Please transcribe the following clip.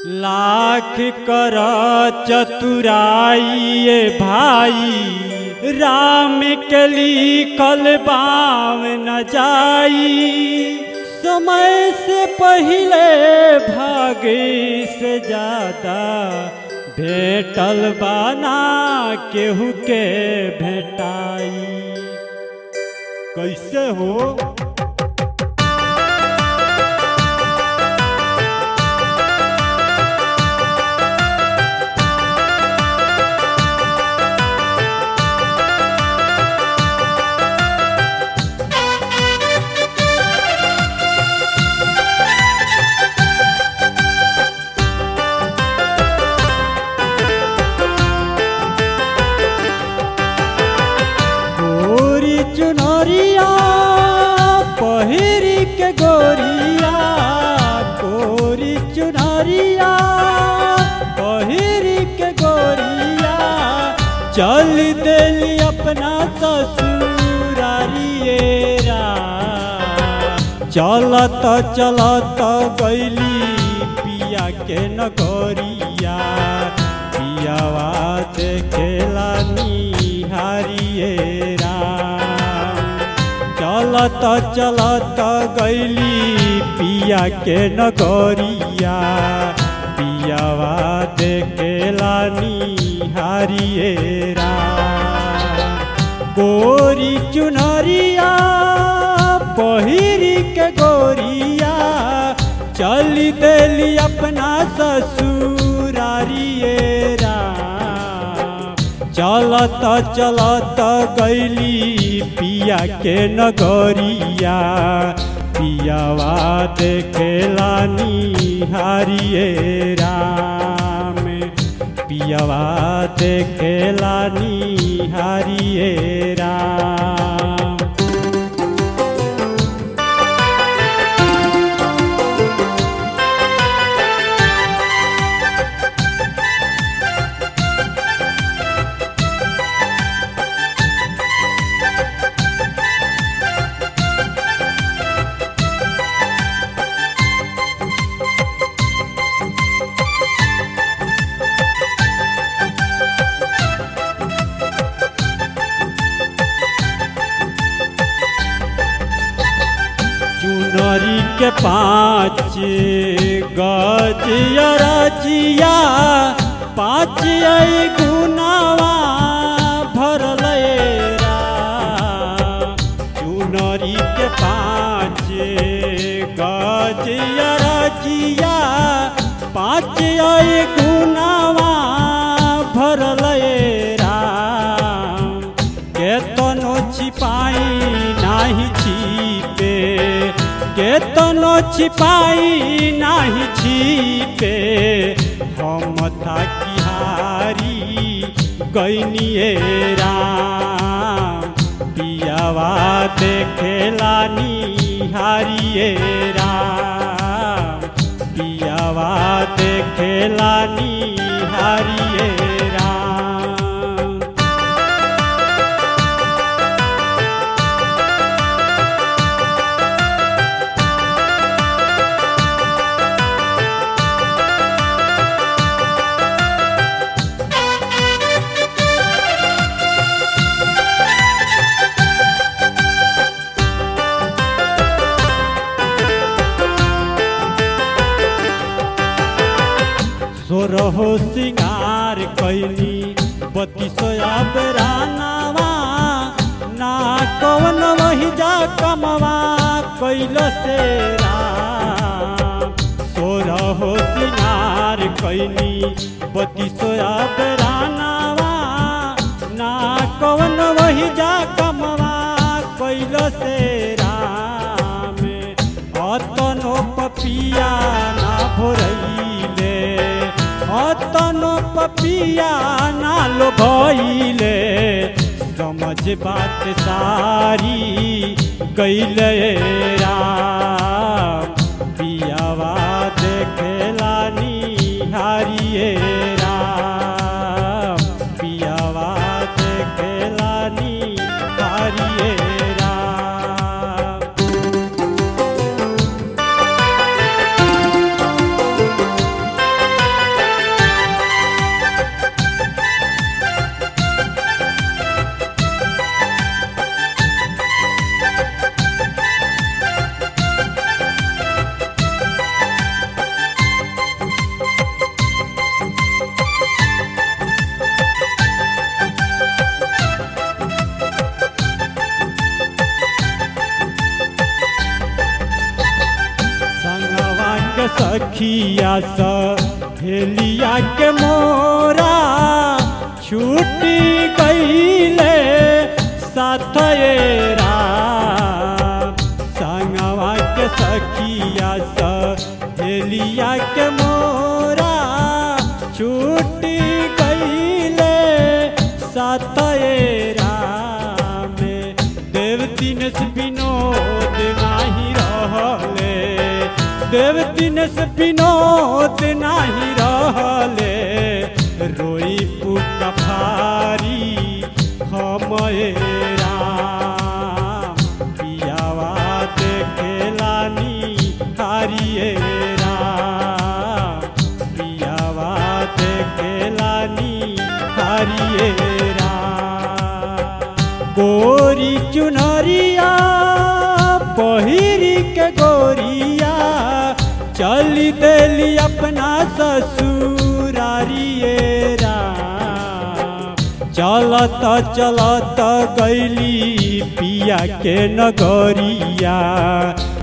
लाख कर चतुराई भाई राम के लिखल बाम न जाई समय से पहले भागे से ज्यादा भेटल बाना केहू के भेटाई कैसे हो गोरी चुनरिया पहिरी के गोरिया गोरी चुनरिया पहिरी के गोरिया चल देली अपना ससुरारिए रा चलत चलत गैली पिया के नगरिया पियावा देखेला निहारिए राम चलत चलत गैली पिया के नगरिया पियावा देखेला निहारिए राम गोरी चुनरिया पहिरी के गोरिया चली देली अपना ससुरारिए राम चलत चलत गैली पिया के नगरिया पियावा देखेला निहारिए राम पियावा देखेला निहारिए राम चुनरी के पाँच गजिया रजिया पाँच गुनावा भरल चुनरी के पाँच गजिया रजिया पाँच गुनावा भरल राम केतनो छिपाई नाही छिपे केतनो छिपाई नाही छिपे हम थाकिहारी गैनिए राम पियावा देखेला निहारिए राम पियावा देखेला निहारिए राम सोरहो सिंगार कैली बत्तीसया बेरानावा ना कवन वही जा कमवा कैल से राम सोरहो सिंगार कैली बत्तीसया बेरानावा ना कवन वही जा कमवा कैल से राम अतनो पपिया ना भोरैले अतनो पपिया ना लो भइले समझ बात सारी कैले राम पियावा देखेला निहारिए राम पियावा देखेला निहारिए राम सखिया सहेलिया के मोरा छूटी गईले साथेरा संगवा के सखिया सहेलिया के मोरा छूटी गईले साथेरा में देव दिनेश विनोद नाही रहले देव दिनेश विनोद नाही रहले रोई पुका फारी हमए राम पियावा देखेलानी हारिए राम पियावा देखेलानी हारिए राम गोरी चुनरिया पहिरी के गोरिया चली देली अपना ससुरारिए राम चलत चलत गैली पिया के नगरिया